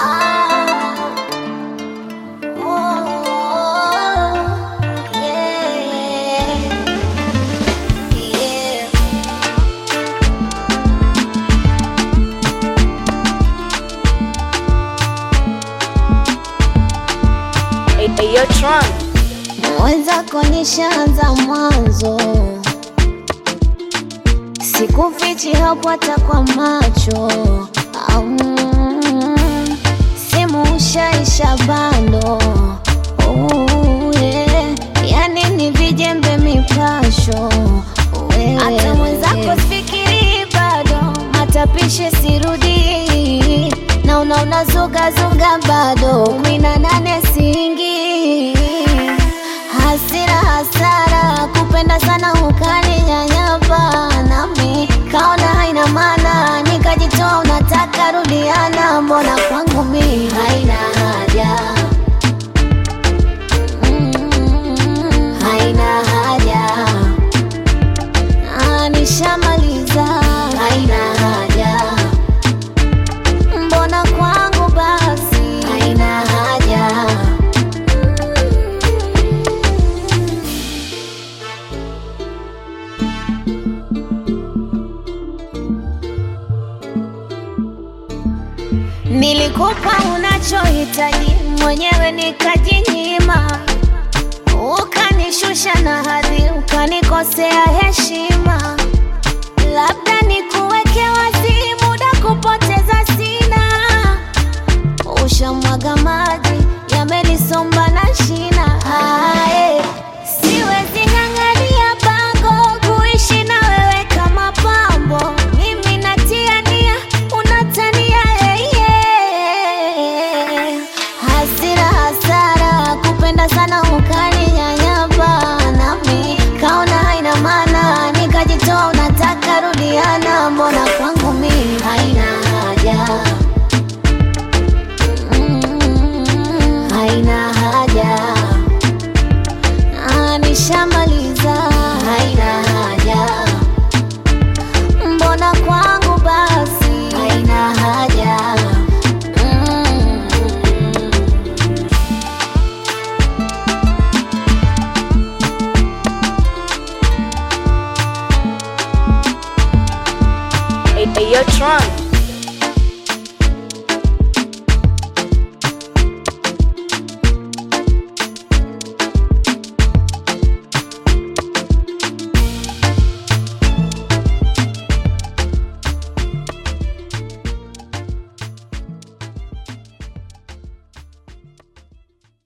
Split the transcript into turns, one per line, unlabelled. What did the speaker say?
Ayo Tron.
Mwenzako nishaanza mwanzo, sikufichi hapo hata kwa macho au simu ushaisha bando oh, yeah. Yani ni vijembe mipasho wewe. Hata mwenzako sifikiri bado, matapishi sirudi na unaona zugazuga bado kumi na nane singi hasira hasara kupenda sana ukaninyanyapa nami kaona haina maana nikajitoa unataka rudiana mbona kwangu mi haina haja Mm, haina haja Ah, nishamaliza haina haja mbona kwangu basi haina haja Nilikupa unachohitaji mwenyewe nikajinyima, ukanishusha na hadhi, ukanikosea heshima.